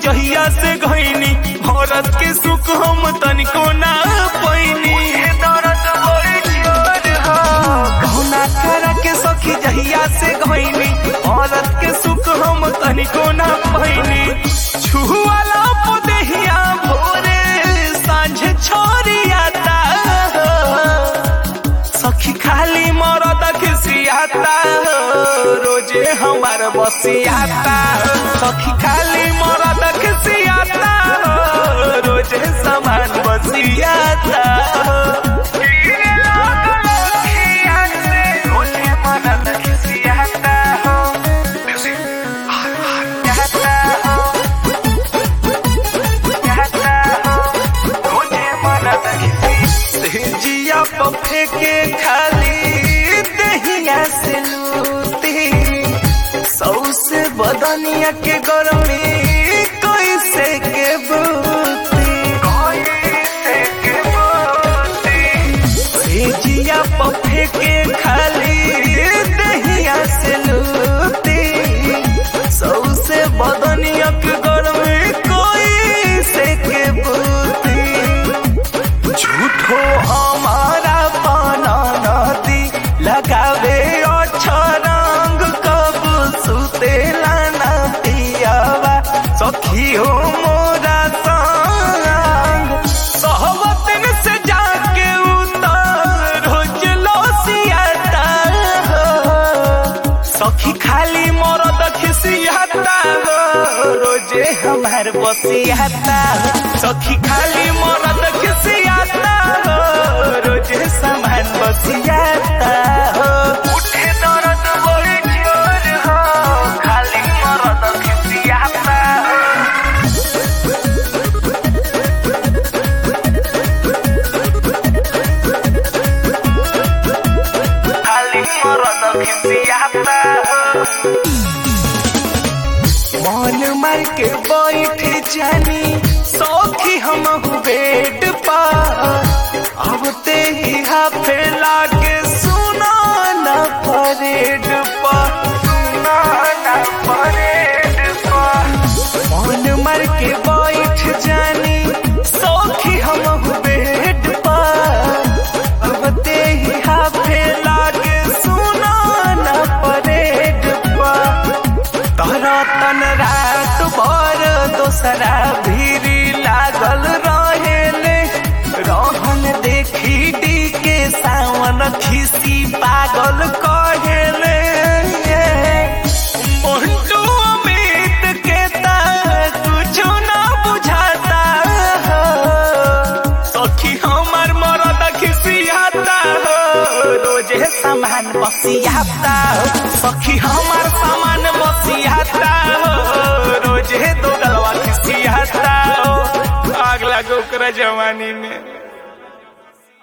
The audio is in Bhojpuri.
जहिया से घैनी औरत के सुख हम तनिको ना पैनी कहुना करा के सखी जहिया से घैनी औरत के सुख हम तनिको ना पैनी छुआला पुदेहिया भोरे सांझ छोरियाता सखी खाली मरद खिसियाता रोजे हमार बसियाता सखी खाली मरद खिसियाता रोजे समान बसियाता रोजे मरद खिसियाता जिया पफे के खाली दहिया से लूटी सौ से बदनिया के गरमी कैसे के बूती से जिया पफे के खाली दहिया से लूटी सौ से बदनिया के गरमी कैसे के बूती झूठो हमारा पाना नदी लगावे रंग कब सुते लाना पियावा सखी हो मोरा संग सहवतन से जाके उतर रोज लोसियाता सखी खाली मरद खिसियाता रोजे हमार बसियाता सखी खाली मरद खिसियाता रोजे सामान बसियाता उठे दर्द बड़ी जोर हो खाली मरद खिसियाता खाली मरद खिसियाता मन मार के बैठ जानी सौखी हम बेड पा अब ते ही हाफे लागे सुना न परेड पा सुना न परेड पा मन मार के बैठ जानी सौखी हम बेड पा अब ते ही हाफे लागे सुना न परेड पा तोहरा तन रात भर दोसरा भीरी लागल रहेले रहन देखी डी के सावन खिसी पागल कहेले मोन्टू अमित के ता कुछो ना बुझाता सखी हमार मरद खिसियाता रोजे सामान बसियाता सखी हमार सामान बसियाता रोजे दो गलवा खिसियाता आग लागो ओकरा जवानी में